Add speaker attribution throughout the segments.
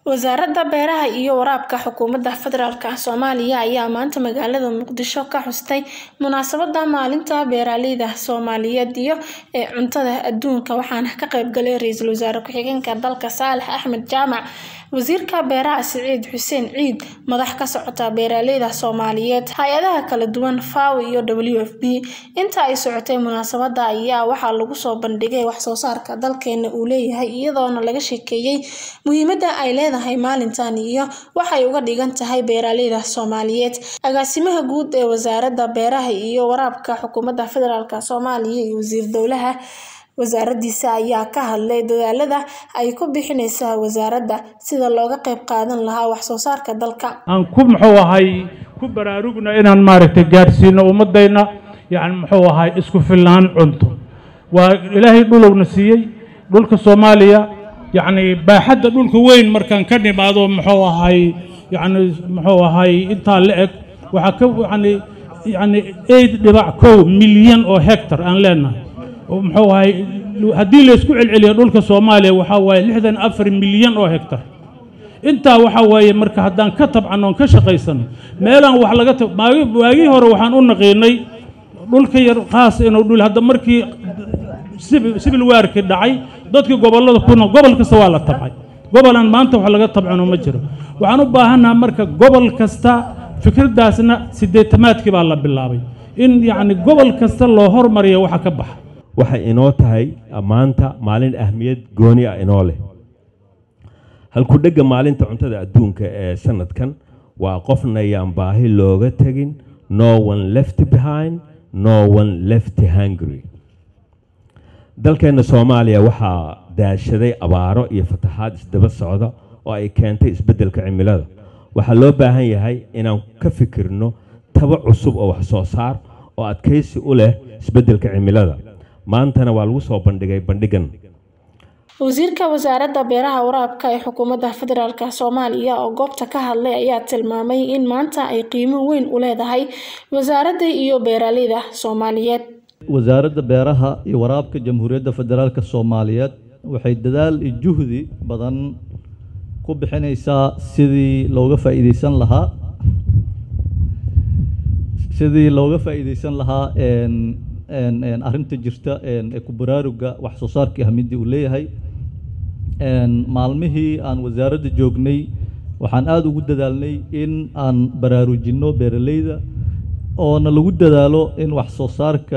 Speaker 1: Wasaaradda Beeraha iyo Waraabka Xukuumadda Federaalk Soomaaliya ayaa maanta magaalada Muqdisho ka xustay munaasabadda Maalinta Beeralayda Soomaaliyeed iyo ee Cuntada Adduunka waxaana ka qayb galay Ra'iisul Wasaare Ku-xigeenka dalka Saalax Axmed Jaamac, Wasiirka Beeraha Siciid Xuseen Ciid, madax ka socota beeralayda Soomaaliyeed, hay'adaha kala duwan FAO iyo WFP. Inta ay socotay munaasabadda ayaa waxaa lagu soo bandhigay wax soo saarka dalkeena uu leeyahay iyadoona laga sheekeeyay muhiimadda ay leedahay maalintan iyo waxa ay uga dhigan tahay beeralayda Soomaaliyeed. Agaasimaha guud ee Wasaaradda Beeraha iyo Waraabka Xukuumadda Federaalk Soomaaliya iyo Wasiir Dowlaha wasaaraddiisa ayaa ka hadlay dadaallada ay ku bixinayso wasaaradda sidii looga qayb qaadan lahaa wax soo saarka dalka.
Speaker 2: aan ku muxuu ahay ku baraarugna inaan maaragtay gaadhsiino ummadayna yacni muxuu ahay isku filnaan cunto waa ilaahay dhulowna siiyey dhulka soomaaliya yacni baaxadda dhulka weyn markaan ka nimaado muxuu ahay yacni muxuu ahay intaa la eg waxaa ka yacni yacni eid dhibac kow milyan oo hectar aan leenahay oo muxuu ahay haddii la isku celceliyo dhulka soomaaliya waxaa waaye lixdan afar milyan oo hectar intaa waxaa waaye marka haddaan ka tabcano oon ka shaqaysano meelaan wax laga tab maagi waagii hore waxaan u naqiinay dhulka yar khaas inuu dhul hadda markii sibil sibil waarkii dhacay dadkii gobollada kuna gobol kasta waa la tabcay gobolaan maanta wax laga tabcano ma jiro waxaan u baahannaha marka gobol kasta fikraddaasna siddeetamaadkii baa la bilaabay in yacni gobol kasta loo hormariyo waxa ka baxa
Speaker 3: waxay inoo tahay maanta maalin ahmiyad gooni ah inoo leh halku-dhegga maalinta cuntada adduunka ee sanadkan waa qofna yaan baahi looga tegin no one left behind no one left hungry dalkeenna soomaaliya waxaa daashaday abaaro iyo fataxaad isdaba socda oo ay keentay isbeddelka cimilada waxaa loo baahan yahay inaan ka fikirno taba cusub oo wax soo saar oo adkaysi u leh isbeddelka cimilada maantana waa lagu soo bandhigay bandhigan
Speaker 1: wasiirka wasaaradda beeraha waraabka ee xukuumadda federaalk soomaaliya oo goobta ka hadlay ayaa tilmaamay in maanta ay qiimo weyn u leedahay wasaaradda iyo beeralayda soomaaliyeed
Speaker 4: wasaaradda beeraha iyo waraabka jamhuuriyadda federaalk soomaaliyeed waxay dadaal iyo juhdi badan ku bixinaysaa sidii looga faa'iideysan lahaa sidii looga faa'iideysan lahaa arrinta jirta ee ku baraaruga wax soo saarkii ahmiyadii uu leeyahay maalmihii aan wasaaradda joognay waxaan aada ugu dadaalnay in aan baraarujinno beeralayda oona lagu dadaalo in wax soo saarka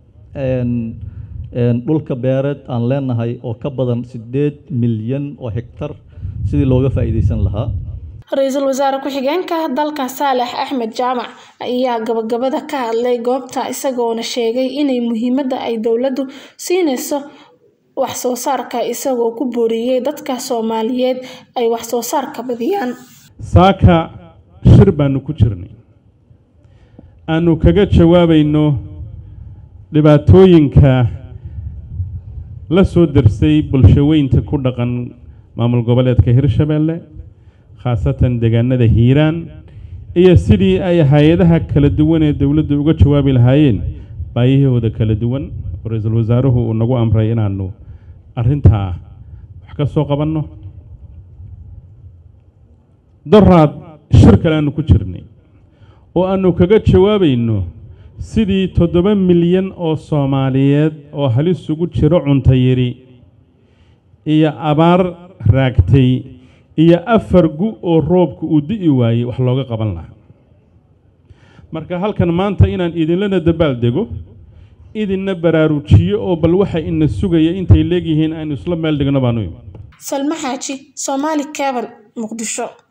Speaker 4: dhulka beereed aan leenahay oo ka badan siddeed milyan oo hektar sidii looga faa'iideysan lahaa
Speaker 1: ra-iisul wasaare ku-xigeenka dalka saalax axmed jaamac ayaa gabagabada ka hadlay goobta isagoona sheegay inay muhiimadda ay dowladdu siinayso wax soo saarka isagoo ku booriyey dadka soomaaliyeed ay wax soo saarka badiyaan
Speaker 2: saaka shir baanu ku jirnay aanu kaga jawaabayno dhibaatooyinka la soo darsay bulshaweynta ku dhaqan maamul goboleedka hirshabeelle khaasatan deegaanada hiiraan iyo sidii ay hay-adaha kala duwan ee dowladda uga jawaabi lahaayeen baayahooda kala duwan oo ra-iisul wasaaruhu uu nagu amray inaanu arrintaa wax ka soo qabanno daraad shir kale aanu ku jirnay oo aanu kaga jawaabayno sidii toddoba milyan oo soomaaliyeed oo halis ugu jiro cunto yari iyo abaar raagtay iyo afar gu oo roobka uu di'i waayey wax looga qaban lahaa marka halkan maanta inaan idinlana dabaal dego idinna baraarujiyo oo bal waxa ina sugaya intay leegyihiin aynu isla meel dhigno baanu imi
Speaker 1: salma xaaji soomaali cabal muqdisho